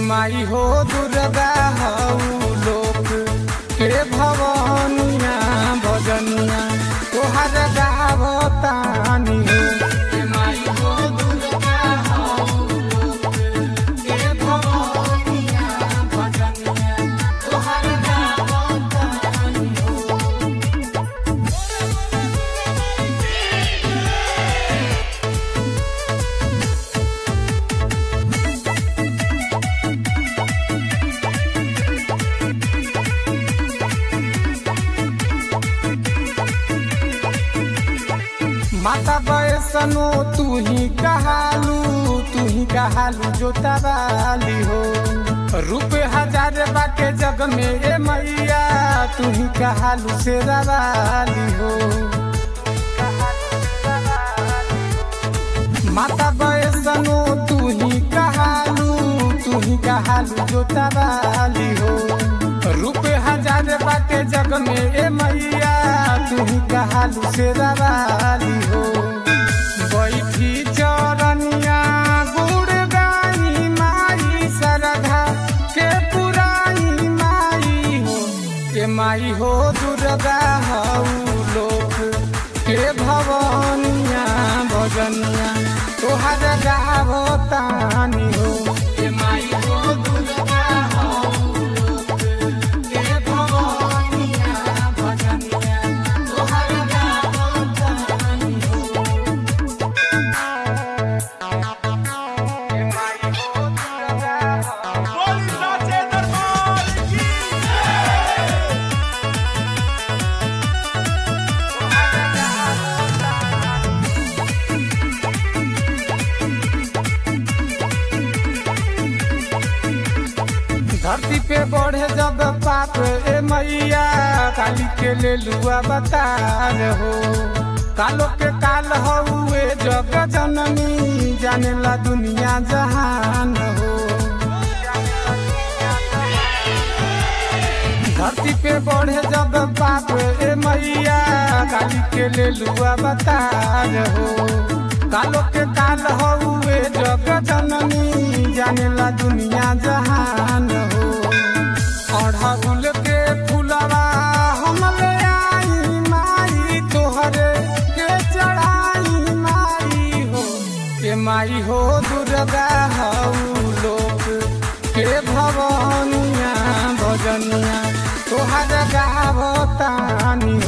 माई हो दुर्गा हऊ लोक के भवनिया भजनिया तोहर गावतानी हो हे माई हो दुर्गा हऊ लोक के भवनिया भजनिया तोहर गावतानी हो माता बैसनो तू ही कहालू तू ही कहालू जोतावाली हो रूप हजार बाके जग में ए मैया तू ही कहालू शेरावाली हो माता बैसनो तू ही कहालू तू ही कहालू जोतावाली हो रूप हजार बाटे जग में ए मैया तू ही कहालू शेरावाली हो बैठी चरनिया गुड़ गाई माई सरधा के पुराई माई हो के माई हो दुर्गा हऊ लोक के भवनिया भजनिया तोहर गावतानी हो के माई हो दुर्गा हऊ लोक के भवनिया भजनिया तोहर गावतानी हो के माई हो दुर्गा हऊ बोली साचे दरबार की धरती पे बढ़े जब पाप ए मैया काली के ले लुआ बतार हो कालो के काल हुए जग जननी जाने ला दुनिया जहान हो धरती पे बढ़े जब पाप ए मैया काली के ले लुआ बतार हो कालो के काल हुए जग जननी जाने ला दुनिया जहान हो अढ़गुल के फुलवा हम ले आई माई तोहरे के चढ़ाई माई हो के माई हो दुर्गा हऊ लोक के भवनिया भजनिया तोहर गावतानी